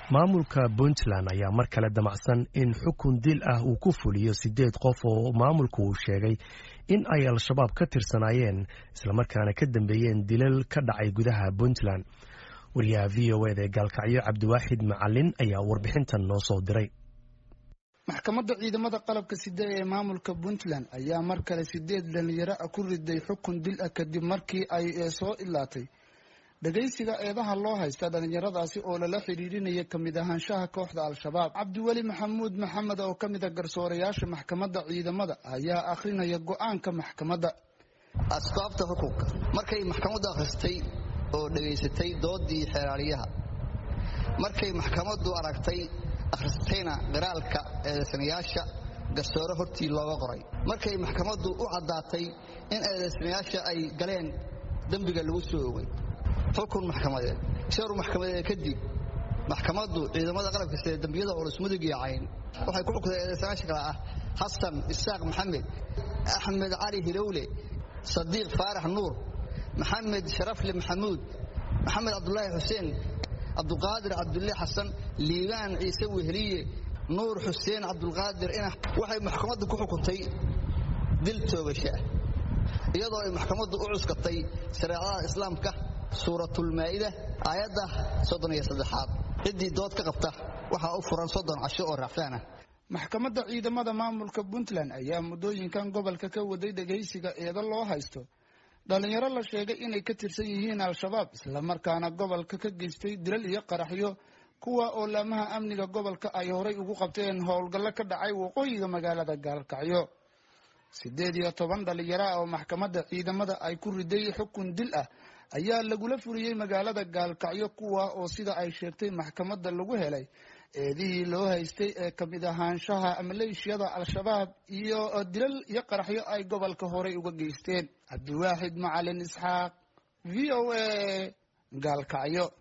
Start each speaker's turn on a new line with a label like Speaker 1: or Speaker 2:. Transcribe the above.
Speaker 1: maamulka puntland ayaa mar kale damacsan in xukun dil ah uu ku fuliyo sideed qof oo maamulku uu sheegay in ay al-shabaab ka tirsanaayeen islamarkaana ka dambeeyeen dilal ka dhacay gudaha puntland wariyaha v o eda ee gaalkacyo cabdiwaaxid macalin ayaa warbixintan noo soo diray
Speaker 2: maxkamadda ciidamada qalabka side ee maamulka puntland ayaa mar kale sideed dhalinyaro ah ku riday xukun dil ah kadib markii ay soo ilaatay dhagaysiga eedaha loo haysta dhalinyaradaasi oo lala xidhiidhinaya kamid ahaanshaha kooxda al-shabaab cabdiweli maxamuud maxamed oo ka mid a garsoorayaasha maxkamadda ciidamada ayaa akhrinaya go-aanka maxkamadda
Speaker 3: asbaabta xukunka markay maxkamaddu akhristay oo dhegaysatay doodii xeeraaliyaha markay maxkamaddu aragtay akhristayna qiraalka eedaysanayaasha garsoore hortii looga qoray markay maxkamaddu u caddaatay in eedaysanayaasha ay galeen dembiga lagu soo ogay xukun maxkamadeed shawr maxkamadeed kadib maxkamaddu ciidamada qalabka sida dembiyada culus mudug iyo cayn waxay ku xukuntay eedaysanayaasha kale ah xasan isaaq maxamed axmed cali hilowle sadiiq faarax nuur maxamed sharafle maxamuud maxamed cabdulaahi xuseen cabduqaadir cabdulle xasan liibaan ciise weheliye nuur xuseen cabdulqaadir inax waxay maxkamaddu ku xukuntay dil toogasha ah iyadoo ay maxkamaddu u cuskatay shareecada islaamka suuratulmaa'ida aayadda soddon iyo saddexaad ciddii dood ka qabta waxaa u furan soddon casho oo raacfaan ah
Speaker 2: maxkamadda ciidamada maamulka puntland ayaa muddooyinkan gobolka ka waday dhegaysiga eedo loo haysto dhalinyaro la sheegay inay ka tirsan yihiin al-shabaab islamarkaana gobolka ka geystay dilal iyo qaraxyo kuwa oo laamaha amniga gobolka ay horay ugu qabteen howlgallo ka dhacay waqooyiga magaalada gaalkacyo siddeed iyo toban dhalinyaro ah oo maxkamadda ciidamada ay ku riday xukun dil ah ayaa lagula fuliyey magaalada gaalkacyo kuwa oo sida ay sheegtay maxkamadda lagu helay eedihii loo haystay ee kamid ahaanshaha maleeshiyada al-shabaab iyo dilal iyo qaraxyo ay gobolka horay uga geysteen cabdiwaaxid macalin isxaaq v o a gaalkacyo